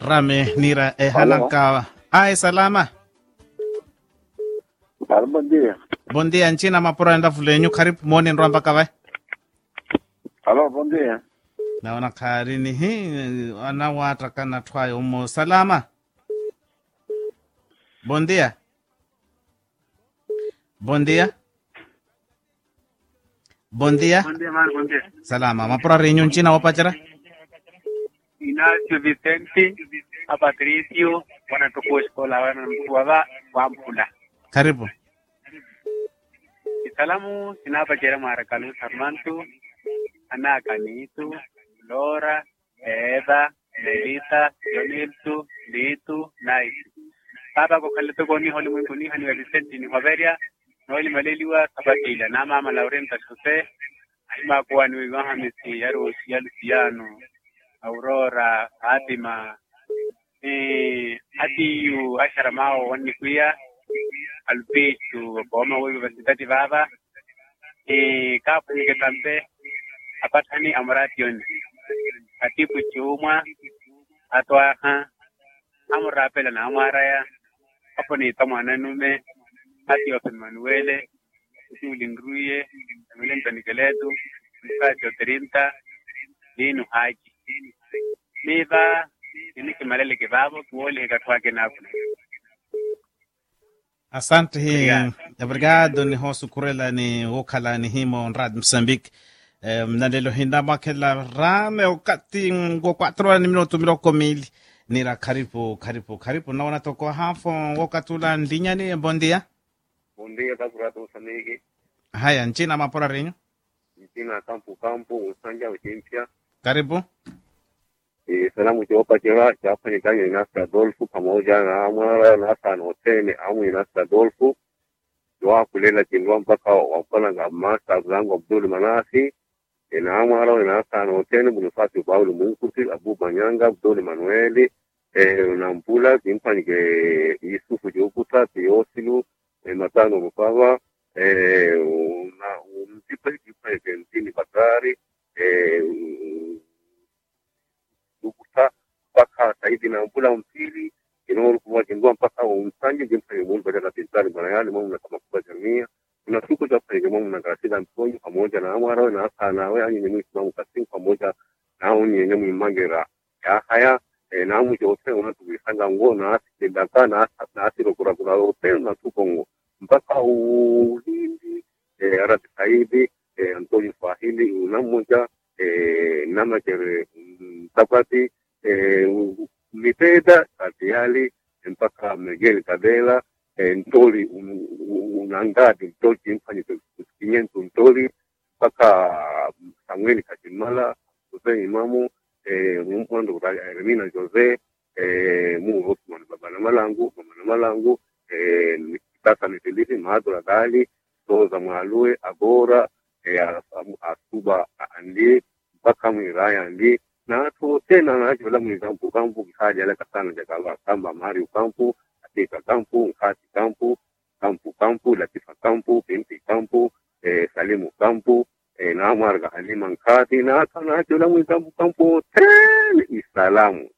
rame nira e halanka ai salama Alô, bom dia. bom dia nchina mapura enda fulenyu karibu moni nrwamba kavai Alô, bom dia. naona karini hi anawata kana twayo mo salama bom dia bom dia bom dia Bom dia, mano, bom dia. salama mapura renyu nchina wapachara Inácio Vicente, a Patricio, wanatoka escola wanamtuava wampula. karibu Isalamu sinapa jera marakalu sarmantu, ana kanitu, Lora, Eva, Melita, Joniltu, Litu, Naitu. Baba ko kalito ko ni holi mwingu ni hani wa Vicente ni Haveria, noili maleliwa sabatila na mama Laurenta Jose, ima kuwa ni wigo hamisi yaru ya Luciano, Aurora, Fatima, eh, Atiyu, Ashara Mao, wani kuya, Alpichu, Boma Universidade Baba, eh, Kapu Nike Tampe, Apatani Amration, Atipu Chuma, Atwaha, Amurapela na Amaraya, hapo ni Tamwana Nume, Ati wa Manuele, Ulingruye, Emilento Nikeletu, Mkacho Terinta, Linu Haji. Miva, iniki malele kibabo, kuoli hekatwake naku. asante hi Obrigado. obrigado ni hosu kurela ni wokhala ni himo rad msambik um, nalelo hinda makela rame wakati ngo 4 ni minuto miloko mili nira karibu karibu karibu naona toko hafo wokatula ndinyani bondia Bom dia, Capurato Moçambique. haya nchina mapora renyu Mchina Campo Campo, Usanja Uchimpia. karibu E, salamu chiopa chira, chapa ni kanyo inasa Adolfo, pamoja na amara nasa notene, amu inasa Adolfo. Joa kulela chindwa mpaka wapana nga masa zangu Abdul Manasi. Ina amara inasa notene, bunufasi Paulo Munkuti, Abu Manyanga, Abdul Manueli. E, unampula, kimpa nike Yusufu Jokuta, Teosilu, e, Matano Mupava. E, una, umtipa kipa ikentini Bakari. E, ukuta mpaka saidi na mpula mpili inaolu kuwa jingua mpaka umsanje jimfanye mungu badala pintani bwana yale mamu na kama kubwa jamia kuna siku za kwenye mamu na gasida mponyo pamoja na amara na asa na we anyi nyemu islamu kasim pamoja na unye nyemu imangera ya haya e, na amu jote unatubisanga ngo na asi kidaka na asa na asi rokura kura rote na tukongo mpaka ulindi e, arati saidi e, antonio swahili una mmoja eh, namakere mtapati eh, miteda katiali mpaka megeli kadela eh, ntoli un- un- unangadi ntoli kimfanye kinyentu ntoli mpaka samueli katimala jose imamu eh, mumpondo remina jose eh, mu osman baba na malangu mama na malangu eh, kitasa nitilisi maadura dali toza mwalue agora eh, asamu- asuba andi mpaka mwiraya andi na to tena na jola mwikampu kampu kihaja la kasana jakala kamba mari kampu atika kampu nkati kampu kampu kampu latifa kampu binti kampu eh, salimu kampu eh, na marga halima nkati na kana jola mwikampu kampu tena isalamu